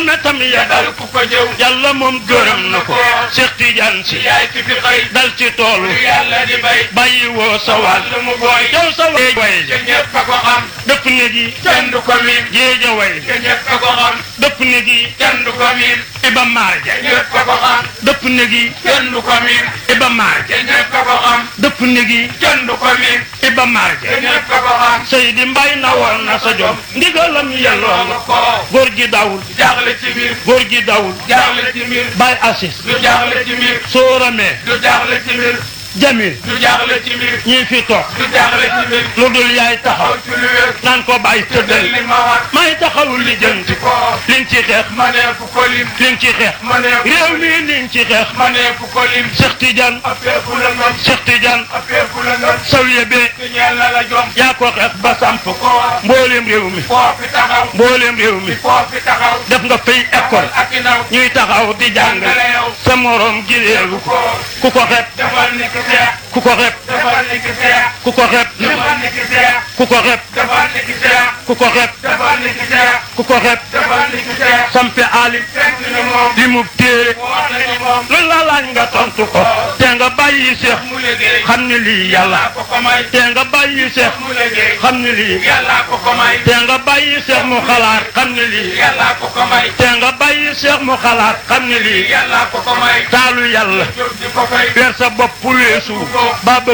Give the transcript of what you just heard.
na tam ya dal ku ko jëw yàlla moom gërëm na ko Cheikh Tidiane si yaay ki fi xëy dal ci toolu yàlla di bay bàyyi woo sa wàll wàll mu booy yow sa way way te ñëpp a ko xam dëpp ne gi kenn du ko miin géej a way te ñëpp a ko xam dëpp ne gi kenn du ko miin iba maar ja te ñëpp a ko xam dëpp ne gi kenn du ko miin iba maar ja te ñëpp a ko xam dëpp ne gi kenn du ko miin iba maar te ja ñëpp a ko xam Seydi Mbay na woon na sa jom ndigalam yelloo loolu nga ko góor gi dawul jaaxle ci biir góor gi dawul jaaxle ci biir Bay Assis du jaaxle ci biir Sóoramee du jaaxle ci biir Jamil du jaaxle ci biir ñii fi toog du jaaxle ci biir lu dul yaay taxaw aw ci lu wér naan ko bàyyi tëddal tëddal li ma war may taxawul li jëm ci ko li nga ci xeex ma nee fu ko lim li nga ci xeex ma nee fu réew mi li nga ci xeex ma nee fu ko lim Cheikh Tidiane appeeku la ngam Cheikh Tidiane appeeku la ngam sawiye bee te ñeel na la jom yaa ko xeex ba samp ko war mbooleem réew mi foo fi taxaw mbooleem réew mi foo fi taxaw def nga fay école ak i ndaw ñuy taxaw di jàng jàngale yow sa morom gi réewu ko ku ko xeeb defal ni ki seex ku ko xeeb defal ni ki seex ku ko xeeb defal ni ki seex ku ko xeeb defal ni ki seex ku ko xeeb defal ni ki seex ku ko xeeb defal ni ki seex sampe ali fekk ni moom li mu téere wax nañu moom lu la laaj nga tontu ko te nga bàyyi seex mu liggéey xam ni lii yàlla yàlla ko ko may te nga bàyyi seex mu liggéey xam ni lii yàlla ko ko may te nga bàyyi seex mu xalaat xam ni lii yàlla ko ko may te nga bàyyi seex mu xalaat xam ni lii yàlla ko ko may taalu yàlla jóg di ko fay weer sa bopp weesu ba